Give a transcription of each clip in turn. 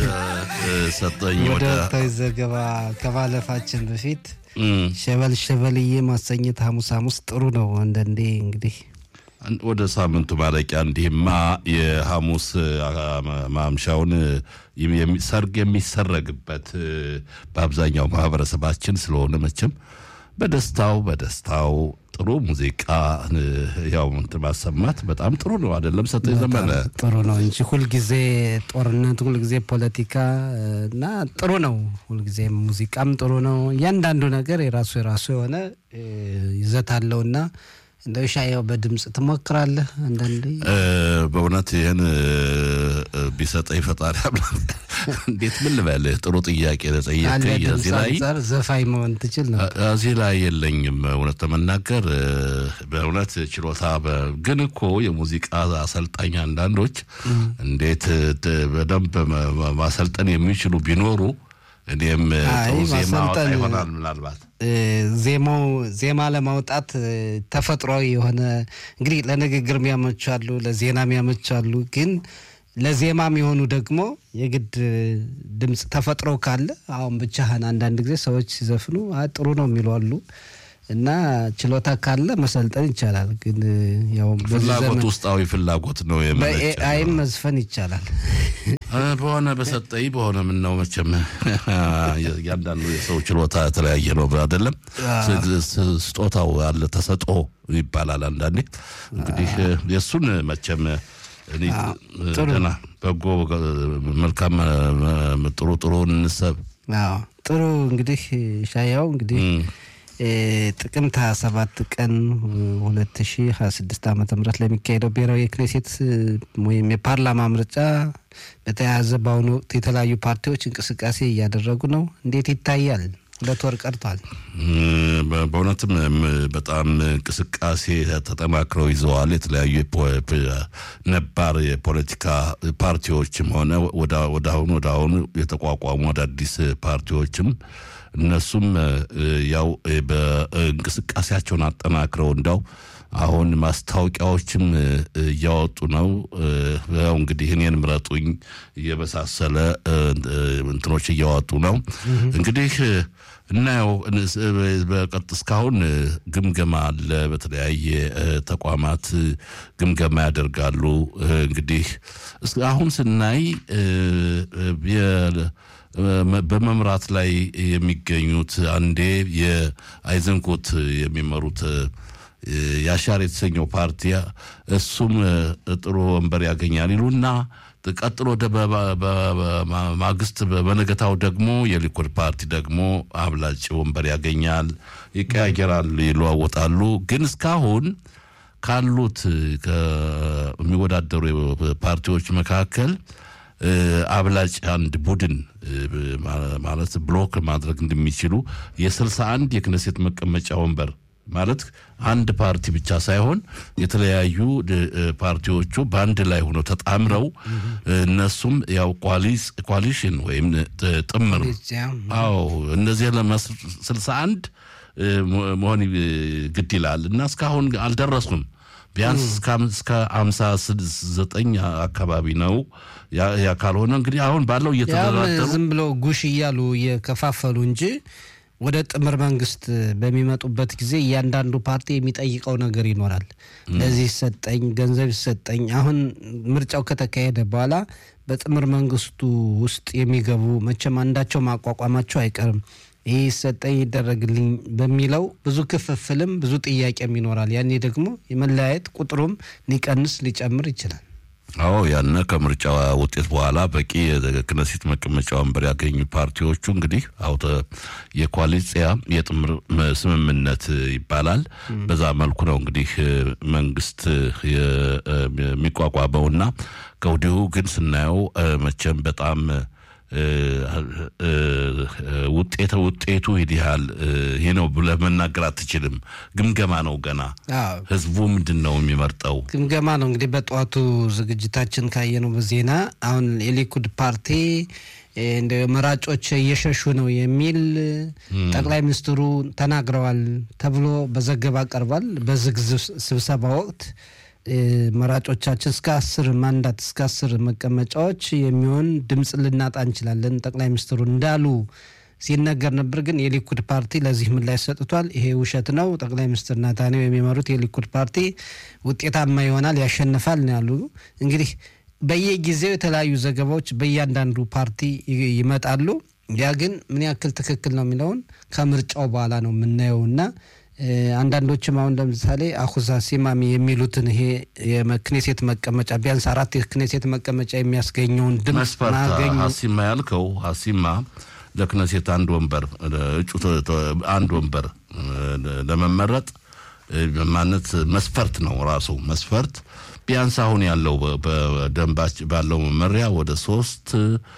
ሰጠኝ ወደ ወደ ወቅታዊ ዘገባ ከማለፋችን በፊት እም፣ ሸበል ሸበልዬ ማሰኘት ሐሙስ ሐሙስ ጥሩ ነው። አንዳንዴ እንግዲህ ወደ ሳምንቱ ማለቂያ እንዲህማ የሐሙስ አ- ማምሻውን የሚ- ሰርግ የሚሰረግበት እ፣ በአብዛኛው ማህበረሰባችን ስለሆነ መቼም በደስታው በደስታው ጥሩ ሙዚቃ እ፣ ያው እንትን ማሰማት በጣም ጥሩ ነው አይደለም? ሰጠኝ ዘመነ ጥሩ ነው እንጂ ሁልጊዜ ጦርነት፣ ሁልጊዜ ፖለቲካ እ፣ እና ጥሩ ነው። ሁልጊዜ ሙዚቃም ጥሩ ነው። እያንዳንዱ ነገር የራሱ የራሱ የሆነ እ፣ ይዘት አለውና እንደው ሻየው በድምፅ ትሞክራለህ አንዳንዴ እ፣ በእውነት ይህን እ፣ እ፣ ቢሰጠኝ ፈጣሪ አምላክ እንዴት ምን ልበልህ? ጥሩ ጥያቄ ካለ ለጠየቀኝ ድምፅ እዚህ ላይ አንጻር ዘፋኝ መሆን ትችል ነው። እዚህ ላይ የለኝም እውነት ለመናገር እ፣ በእውነት ችሎታ በ- ግን እኮ የሙዚቃ አሰልጣኝ አንዳንዶች እንዴት እ፣ በደንብ መ- መ- ማሰልጠን የሚችሉ ቢኖሩ እኔም እ፣ አይ፣ ጥሩ ዜማ አወጣ ማሰልጠን- ይሆናል ምናልባት እ፣ ዜማው ዜማ ለማውጣት እ፣ ተፈጥሯዊ የሆነ እንግዲህ ለንግግር የሚያመቹ አሉ፣ ለዜና የሚያመቹ አሉ። ግን ለዜማ የሚሆኑ ደግሞ የግድ እ፣ ድምፅ ተፈጥሮ ካለ አሁን ብቻህን አንዳንድ ጊዜ ሰዎች ሲዘፍኑ አይ ጥሩ ነው የሚሉ አሉ እና ችሎታ ካለ መሰልጠን ይቻላል። ግን እ፣ ያው በዚህ ፍላጎት ዘመን ውስጣዊ ፍላጎት ነው የመነጨ በኤአይም መዝፈን ይቻላል። እ፣ በሆነ በሰጠኝ በሆነ ምን ነው መቼም እያንዳንዱ የሰው ችሎታ የተለያየ ነው አይደለም። ስ- ስ- ስጦታው አለ ተሰጦ ይባላል አንዳንዴ። እንግዲህ እ፣ የእሱን መቼም እኔ እ፣ ገና በጎ እ፣ መልካም እ፣ ጥሩ ጥሩ እንሰብ አዎ ጥሩ እንግዲህ ሻያው እንግዲህ እም፣ እ፣ ጥቅምት 27 ቀን 2026 ዓ ም ለሚካሄደው ብሔራዊ የክኔሴት እ፣ ወይም የፓርላማ ምርጫ በተያያዘ በአሁኑ ወቅት የተለያዩ ፓርቲዎች እንቅስቃሴ እያደረጉ ነው። እንዴት ይታያል? ሁለት ወር ቀርቷል። በ- በእውነትም እም፣ በጣም እንቅስቃሴ ተጠናክረው ይዘዋል። የተለያዩ የፖ- ፕ- ነባር የፖለቲካ ፓርቲዎችም ሆነ ወደ- ወደ አሁኑ ወደ አሁኑ የተቋቋሙ አዳዲስ ፓርቲዎችም እነሱም እ፣ ያው እ፣ በእንቅስቃሴያቸውን አጠናክረው እንዳው አሁን ማስታወቂያዎችም እ፣ እያወጡ ነው። እ፣ ያው እንግዲህ እኔን ምረጡኝ እየመሳሰለ እ፣ እ፣ እንትኖች እያወጡ ነው እንግዲህ እ፣ እናየው እንስ- በቀጥ እስካሁን እ፣ ግምገማ አለ። በተለያየ እ፣ ተቋማት እ፣ ግምገማ ያደርጋሉ። እ፣ እንግዲህ እስ- አሁን ስናይ እ፣ እ፣ የ- መ- በመምራት ላይ የሚገኙት አንዴ የአይዘንኮት የሚመሩት እ፣ የአሻር የተሰኘው ፓርቲ እሱም እ፣ ጥሩ ወንበር ያገኛል ይሉና ቀጥሎ ወደ በ- በ- በ- በ- ማግስት በ- በነገታው ደግሞ የሊኩድ ፓርቲ ደግሞ አብላጭ ወንበር ያገኛል፣ ይቀያየራል፣ ይለዋወጣሉ። ግን እስካሁን ካሉት ከሚወዳደሩ ፓርቲዎች መካከል እ፣ አብላጭ አንድ ቡድን እ፣ ማ- ማለት ብሎክ ማድረግ እንደሚችሉ የስልሳ አንድ የክነሴት መቀመጫ ወንበር ማለት አንድ ፓርቲ ብቻ ሳይሆን የተለያዩ ድ- እ፣ ፓርቲዎቹ በአንድ ላይ ሆነው ተጣምረው እ፣ እነሱም ያው ኳሊስ- ኳሊሽን ወይም ጥ- ጥምር አዎ እነዚህ ስልሳ አንድ መሆን ይ- ግድ ይላል እና እስካሁን አልደረሱም። ቢያንስ እስከ አም- እስከ አምሳ ስድስት ዘጠኝ አካባቢ ነው። ያ- ያ ካልሆነ እንግዲህ አሁን ባለው ያም እየተደራደሩ ዝም ብሎ ጉሽ እያሉ እየከፋፈሉ እንጂ ወደ ጥምር መንግስት በሚመጡበት ጊዜ እያንዳንዱ ፓርቲ የሚጠይቀው ነገር ይኖራል። ለዚህ ይሰጠኝ፣ ገንዘብ ይሰጠኝ። አሁን ምርጫው ከተካሄደ በኋላ በጥምር መንግስቱ ውስጥ የሚገቡ መቼም አንዳቸው ማቋቋማቸው አይቀርም። ይህ ይሰጠኝ ይደረግልኝ በሚለው ብዙ ክፍፍልም ብዙ ጥያቄም ይኖራል። ያኔ ደግሞ የመለያየት ቁጥሩም ሊቀንስ ሊጨምር ይችላል። አዎ ያነ ከምርጫ ውጤት በኋላ በቂ የክነሴት መቀመጫ ወንበር ያገኙ ፓርቲዎቹ እንግዲህ አውተ የኮalitsiያ የጥምር መ- ስምምነት ይባላል። በዛ መልኩ ነው እንግዲህ እ፣ መንግስት የ- እ፣ የሚቋቋመውና ከወዲሁ ግን ስናየው እ፣ መቼም በጣም እ፣ እ፣ ውጤት ውጤቱ ይህ ያህል እ፣ ይሄ ነው ብለህ መናገር አትችልም። ግምገማ ነው ገና። አዎ ህዝቡ ምንድን ነው የሚመርጠው? ግምገማ ነው እንግዲህ በጠዋቱ ዝግጅታችን ካየነው በዜና አሁን የሊኩድ ፓርቲ እ፣ እንደ መራጮች እየሸሹ ነው የሚል ጠቅላይ ሚኒስትሩ ተናግረዋል ተብሎ በዘገባ ቀርቧል። በዝግ ዝብ- ስብሰባ ወቅት መራጮቻችን እስከ አስር ማንዳት እስከ አስር መቀመጫዎች የሚሆን ድምፅ ልናጣ እንችላለን ጠቅላይ ሚኒስትሩ እንዳሉ ሲነገር ነበር። ግን የሊኩድ ፓርቲ ለዚህ ምላሽ ሰጥቷል። ይሄ ውሸት ነው። ጠቅላይ ሚኒስትር ናታንያሁ የሚመሩት የሊኩድ ፓርቲ ውጤታማ ይሆናል፣ ያሸንፋል ነው ያሉ። እንግዲህ በየጊዜው የተለያዩ ዘገባዎች በእያንዳንዱ ፓርቲ ይመጣሉ። ያ ግን ምን ያክል ትክክል ነው የሚለውን ከምርጫው በኋላ ነው የምናየው እና አንዳንዶችም አሁን ለምሳሌ አሁዛ ሲማሚ የሚሉትን ይሄ የክኔሴት መቀመጫ ቢያንስ አራት የክኔሴት መቀመጫ የሚያስገኘውን ድምፅ መስፈርት ማገኙ ሀሲማ ያልከው ሀሲማ ለክነሴት አንድ ወንበር እጩ አንድ ወንበር ለመመረጥ ማለት መስፈርት ነው ራሱ መስፈርት ቢያንስ አሁን ያለው በደንባች ባለው መመሪያ ወደ ሶስት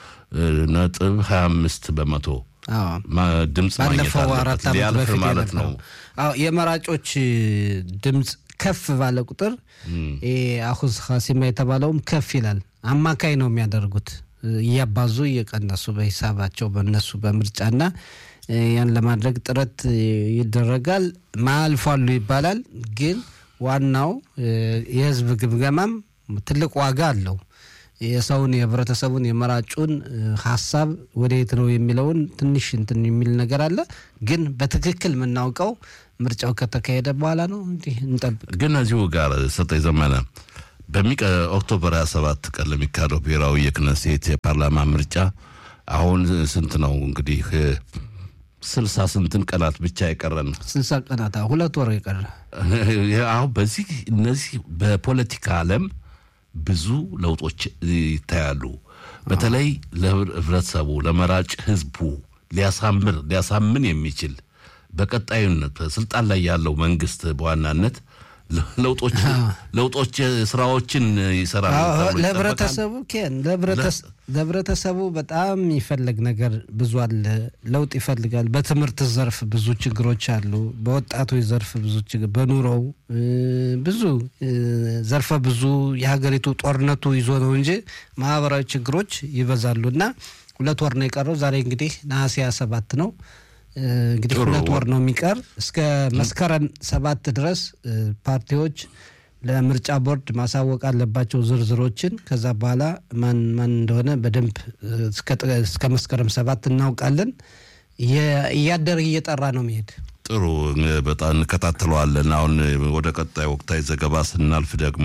ነጥብ ሀያ አምስት በመቶ አዎ ድምፅ ማግኘት ባለፈው አራት አለበት ዓመት ሊያልፍ በፊት ማለት ነው። የነበረው አዎ የመራጮች ድምፅ ከፍ ባለ ቁጥር አሁዝ ሀሲማ የተባለውም ከፍ ይላል። አማካይ ነው የሚያደርጉት እያባዙ እየቀነሱ በሂሳባቸው በነሱ በምርጫና ያን ለማድረግ ጥረት ይደረጋል። ማያልፏሉ ይባላል። ግን ዋናው የህዝብ ግምገማም ትልቅ ዋጋ አለው። የሰውን የህብረተሰቡን የመራጩን ሀሳብ ወደየት ነው የሚለውን ትንሽ እንትን የሚል ነገር አለ። ግን በትክክል የምናውቀው ምርጫው ከተካሄደ በኋላ ነው። እንዲህ እንጠብቅ። ግን እዚሁ ጋር ሰጠኝ ዘመነ በሚቀ ኦክቶበር 27 ቀን ለሚካሄደው ብሔራዊ የክነሴት የፓርላማ ምርጫ አሁን ስንት ነው እንግዲህ ስልሳ ስንትን ቀናት ብቻ የቀረን ስልሳ ቀናት አዎ፣ ሁለት ወር የቀረ አሁን በዚህ እነዚህ በፖለቲካ ዓለም ብዙ ለውጦች ይታያሉ። በተለይ ለህብረተሰቡ ለመራጭ ህዝቡ ሊያሳምር ሊያሳምን የሚችል በቀጣዩነት ስልጣን ላይ ያለው መንግስት በዋናነት ለውጦች ለውጦች ስራዎችን ይሰራል አዎ፣ ተብሎ ይጠበቃል። ለህብረተሰቡ ኬን ለህብረተሰ- ለህብረተሰቡ በጣም የሚፈለግ ነገር ብዙ አለ። ለውጥ ይፈልጋል። በትምህርት ዘርፍ ብዙ ችግሮች አሉ። በወጣቶች ዘርፍ ብዙ ችግር፣ በኑሮው እ፣ ብዙ እ፣ ዘርፈ ብዙ የሀገሪቱ ጦርነቱ ይዞ ነው እንጂ ማህበራዊ ችግሮች ይበዛሉ እና ሁለት ወር ነው የቀረው። ዛሬ እንግዲህ ነሐሴ ሃያ ሰባት ነው። እ፣ እንግዲህ ጥሩ ሁለት ወር ወር ነው የሚቀር እስከ መስከረም ሰባት ድረስ እ፣ ፓርቲዎች ለምርጫ ቦርድ ማሳወቅ አለባቸው ዝርዝሮችን። ከዛ በኋላ ማን ማን እንደሆነ በደንብ እ፣ እስከ ጥ- እስከ መስከረም ሰባት እናውቃለን። የ- እያደረ እየጠራ ነው መሄድ ጥሩ በጣም እንከታተለዋለን። አሁን ወደ ቀጣይ ወቅታዊ ዘገባ ስናልፍ ደግሞ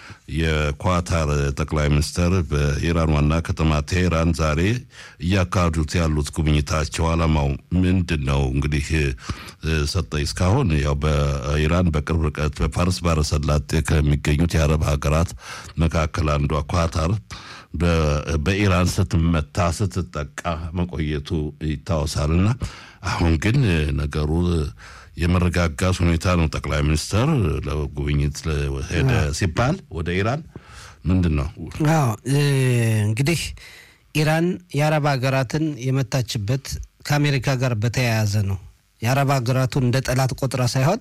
የኳታር ጠቅላይ ሚኒስትር በኢራን ዋና ከተማ ቴሄራን ዛሬ እያካሄዱት ያሉት ጉብኝታቸው ዓላማው ምንድን ነው? እንግዲህ ሰጠኝ እስካሁን ያው በኢራን በቅርብ ርቀት በፋርስ ባሕረ ሰላጤ ከሚገኙት የአረብ ሀገራት መካከል አንዷ ኳታር በ- በኢራን ስትመታ ስትጠቃ መቆየቱ ይታወሳልና አሁን ግን ነገሩ የመረጋጋት ሁኔታ ነው። ጠቅላይ ሚኒስትር ለጉብኝት ሄደ ሲባል ወደ ኢራን ምንድን ነው አዎ እ፣ እንግዲህ ኢራን የአረብ ሀገራትን የመታችበት ከአሜሪካ ጋር በተያያዘ ነው። የአረብ ሀገራቱን እንደ ጠላት ቆጥራ ሳይሆን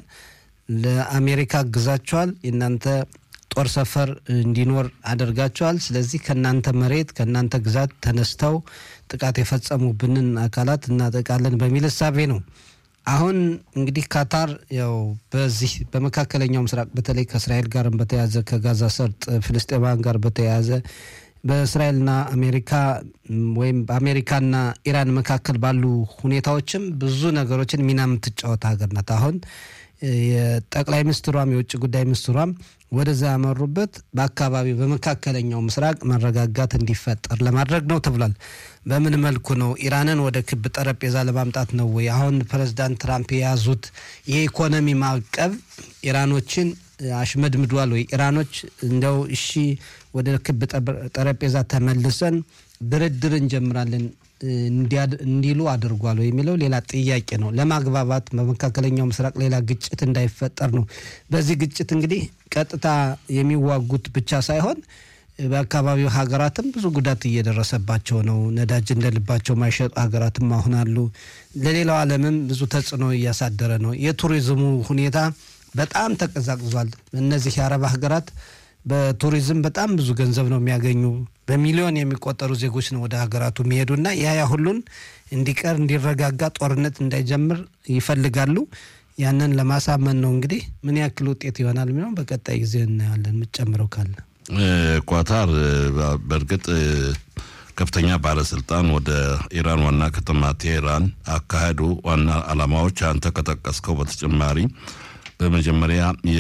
ለአሜሪካ አግዛቸዋል፣ የእናንተ ጦር ሰፈር እንዲኖር አድርጋቸዋል። ስለዚህ ከእናንተ መሬት ከእናንተ ግዛት ተነስተው ጥቃት የፈጸሙብንን አካላት እናጠቃለን በሚል እሳቤ ነው። አሁን እንግዲህ ካታር ያው በዚህ በመካከለኛው ምስራቅ በተለይ ከእስራኤል ጋርም በተያያዘ ከጋዛ ሰርጥ ፍልስጤማውያን ጋር በተያያዘ በእስራኤልና አሜሪካ ም፣ ወይም በአሜሪካና ኢራን መካከል ባሉ ሁኔታዎችም ብዙ ነገሮችን ሚና የምትጫወት ሀገር ናት። አሁን እ፣ የጠቅላይ ሚኒስትሯም የውጭ ጉዳይ ሚኒስትሯም ወደዛ ያመሩበት በአካባቢው በመካከለኛው ምስራቅ መረጋጋት እንዲፈጠር ለማድረግ ነው ተብሏል። በምን መልኩ ነው? ኢራንን ወደ ክብ ጠረጴዛ ለማምጣት ነው ወይ? አሁን ፕሬዚዳንት ትራምፕ የያዙት የኢኮኖሚ ማዕቀብ ኢራኖችን እ፣ አሽመድምዷል ወይ? ኢራኖች እንደው እሺ ወደ ክብ ጠብ- ጠረጴዛ ተመልሰን ድርድር እንጀምራለን እ፣ እንዲያድ- እንዲሉ አድርጓል ወይ የሚለው ሌላ ጥያቄ ነው። ለማግባባት በመካከለኛው ምስራቅ ሌላ ግጭት እንዳይፈጠር ነው። በዚህ ግጭት እንግዲህ ቀጥታ የሚዋጉት ብቻ ሳይሆን በአካባቢው ሀገራትም ብዙ ጉዳት እየደረሰባቸው ነው። ነዳጅ እንደ ልባቸው ማይሸጡ ሀገራትም አሁን አሉ። ለሌላው ዓለምም ብዙ ተጽዕኖ እያሳደረ ነው። የቱሪዝሙ ሁኔታ በጣም ተቀዛቅዟል። እነዚህ የአረብ ሀገራት በቱሪዝም በጣም ብዙ ገንዘብ ነው የሚያገኙ። በሚሊዮን የሚቆጠሩ ዜጎች ነው ወደ ሀገራቱ የሚሄዱና ያ ያ ሁሉን እንዲቀር እንዲረጋጋ፣ ጦርነት እንዳይጀምር ይፈልጋሉ። ያንን ለማሳመን ነው እንግዲህ ምን ያክል ውጤት ይሆናል የሚለውን በቀጣይ ጊዜ እናያለን። የምትጨምረው ካለ ኳታር በእርግጥ ከፍተኛ ባለስልጣን ወደ ኢራን ዋና ከተማ ቴሄራን አካሄዱ ዋና ዓላማዎች አንተ ከጠቀስከው በተጨማሪ በመጀመሪያ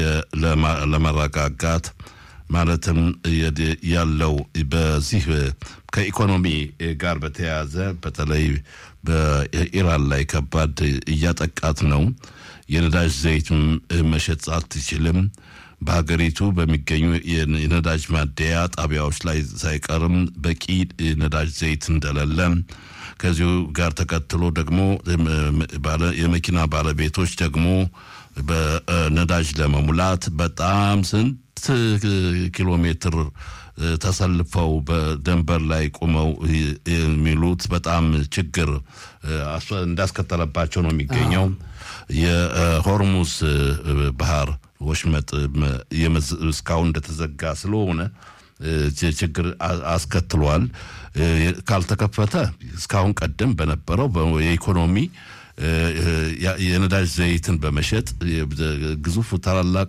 ለመረጋጋት ማለትም ያለው በዚህ ከኢኮኖሚ ጋር በተያያዘ በተለይ በኢራን ላይ ከባድ እያጠቃት ነው። የነዳጅ ዘይት መሸጥ አትችልም። በሀገሪቱ በሚገኙ የነዳጅ ማደያ ጣቢያዎች ላይ ሳይቀርም በቂ ነዳጅ ዘይት እንደሌለ ከዚሁ ጋር ተከትሎ ደግሞ የመኪና ባለቤቶች ደግሞ በነዳጅ ለመሙላት በጣም ስንት ኪሎ ሜትር ተሰልፈው በደንበር ላይ ቆመው የሚሉት በጣም ችግር እንዳስከተለባቸው ነው የሚገኘው። የሆርሙዝ ባህር ወሽመጥ እስካሁን እንደተዘጋ ስለሆነ ችግር አስከትሏል። ካልተከፈተ እስካሁን ቀደም በነበረው የኢኮኖሚ የነዳጅ ዘይትን በመሸጥ ግዙፍ ታላላቅ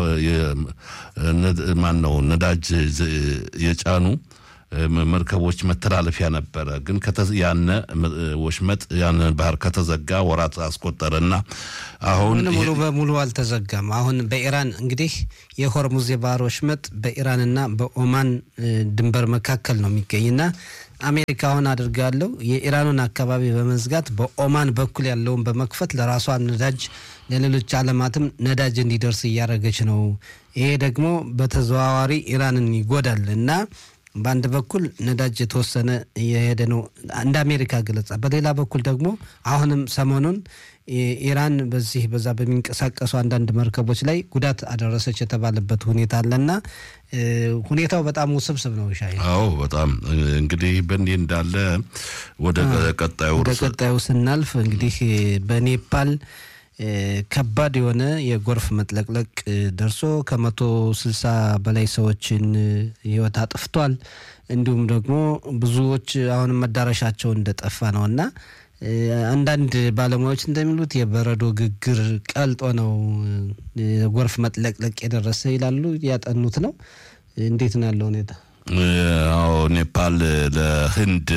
ማን ነው ነዳጅ የጫኑ መርከቦች መተላለፊያ ነበረ። ግን ያነ ወሽመጥ ያነ ባህር ከተዘጋ ወራት አስቆጠረና አሁን ሙሉ በሙሉ አልተዘጋም። አሁን በኢራን እንግዲህ የሆርሙዝ የባህር ወሽመጥ በኢራንና በኦማን ድንበር መካከል ነው የሚገኝና አሜሪካ አሁን አድርጋለው የኢራኑን አካባቢ በመዝጋት በኦማን በኩል ያለውን በመክፈት ለራሷ ነዳጅ ለሌሎች ዓለማትም ነዳጅ እንዲደርስ እያደረገች ነው። ይሄ ደግሞ በተዘዋዋሪ ኢራንን ይጎዳል እና በአንድ በኩል ነዳጅ የተወሰነ እየሄደ ነው እንደ አሜሪካ ገለጻ፣ በሌላ በኩል ደግሞ አሁንም ሰሞኑን ኢራን በዚህ በዛ በሚንቀሳቀሱ አንዳንድ መርከቦች ላይ ጉዳት አደረሰች የተባለበት ሁኔታ አለና ሁኔታው በጣም ውስብስብ ነው። ሻይ አዎ፣ በጣም እንግዲህ በእንዲህ እንዳለ ወደ ቀጣዩ ወደ ቀጣዩ ስናልፍ እንግዲህ በኔፓል ከባድ የሆነ የጎርፍ መጥለቅለቅ ደርሶ ከመቶ ስልሳ በላይ ሰዎችን ሕይወት አጥፍቷል። እንዲሁም ደግሞ ብዙዎች አሁንም መዳረሻቸው እንደጠፋ ነው እና አንዳንድ ባለሙያዎች እንደሚሉት የበረዶ ግግር ቀልጦ ነው የጎርፍ መጥለቅለቅ የደረሰ ይላሉ። ያጠኑት ነው። እንዴት ነው ያለው ሁኔታ? አዎ ኔፓል ለህንድ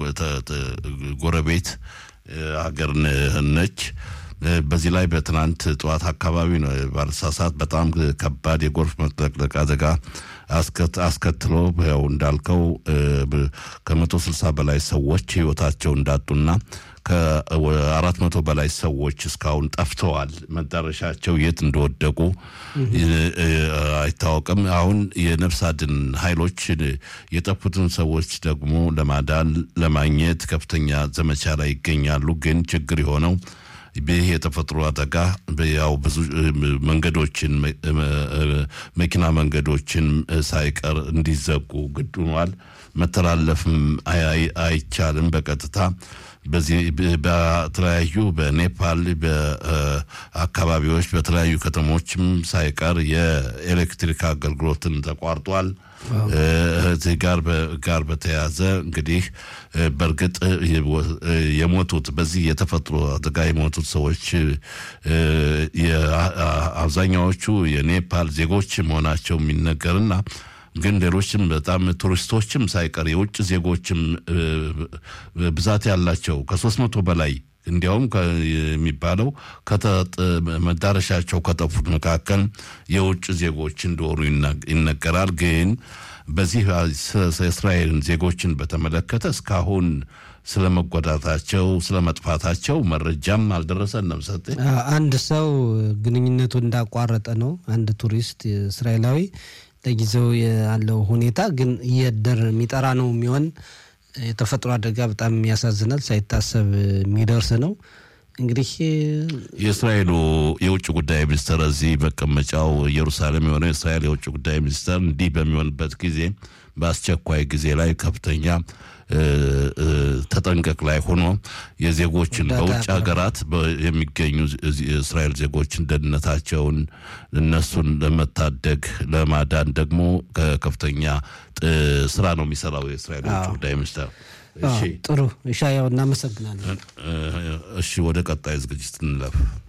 ጎረቤት ሀገር ነች። በዚህ ላይ በትናንት ጠዋት አካባቢ ነው ባለሳሳት በጣም ከባድ የጎርፍ መጥለቅለቅ አደጋ አስከትሎ ያው እንዳልከው ከመቶ ስልሳ በላይ ሰዎች ህይወታቸው እንዳጡና ከአራት መቶ በላይ ሰዎች እስካሁን ጠፍተዋል። መዳረሻቸው የት እንደወደቁ አይታወቅም። አሁን የነፍስ አድን ኃይሎች የጠፉትን ሰዎች ደግሞ ለማዳን ለማግኘት ከፍተኛ ዘመቻ ላይ ይገኛሉ። ግን ችግር የሆነው ይህ የተፈጥሮ አደጋ ያው ብዙ መንገዶችን መኪና መንገዶችን ሳይቀር እንዲዘጉ ግድ ሆኗል። መተላለፍም አይቻልም በቀጥታ በዚህ በተለያዩ በኔፓል በአካባቢዎች በተለያዩ ከተሞችም ሳይቀር የኤሌክትሪክ አገልግሎትን ተቋርጧል። እዚህ ጋር ጋር በተያያዘ እንግዲህ በእርግጥ የሞቱት በዚህ የተፈጥሮ አደጋ የሞቱት ሰዎች አብዛኛዎቹ የኔፓል ዜጎች መሆናቸው የሚነገርና ግን ሌሎችም በጣም ቱሪስቶችም ሳይቀር የውጭ ዜጎችም ብዛት ያላቸው ከሶስት መቶ በላይ እንዲያውም የሚባለው መዳረሻቸው ከጠፉት መካከል የውጭ ዜጎች እንደሆኑ ይነገራል። ግን በዚህ የእስራኤልን ዜጎችን በተመለከተ እስካሁን ስለ መጎዳታቸው ስለ መጥፋታቸው መረጃም አልደረሰንም። ሰጥ አንድ ሰው ግንኙነቱ እንዳቋረጠ ነው። አንድ ቱሪስት እስራኤላዊ ለጊዜው ያለው ሁኔታ ግን እየደር የሚጠራ ነው የሚሆን የተፈጥሮ አደጋ በጣም ያሳዝናል። ሳይታሰብ የሚደርስ ነው። እንግዲህ የእስራኤሉ የውጭ ጉዳይ ሚኒስትር እዚህ መቀመጫው ኢየሩሳሌም የሆነው የእስራኤል የውጭ ጉዳይ ሚኒስትር እንዲህ በሚሆንበት ጊዜ በአስቸኳይ ጊዜ ላይ ከፍተኛ ተጠንቀቅ ላይ ሆኖ የዜጎችን በውጭ ሀገራት የሚገኙ የእስራኤል ዜጎችን ደህንነታቸውን እነሱን ለመታደግ ለማዳን ደግሞ ከፍተኛ ስራ ነው የሚሰራው የእስራኤል የውጭ ጉዳይ ሚኒስትር። ጥሩ እሻ፣ ያው እናመሰግናለን። እሺ፣ ወደ ቀጣይ ዝግጅት እንለፍ።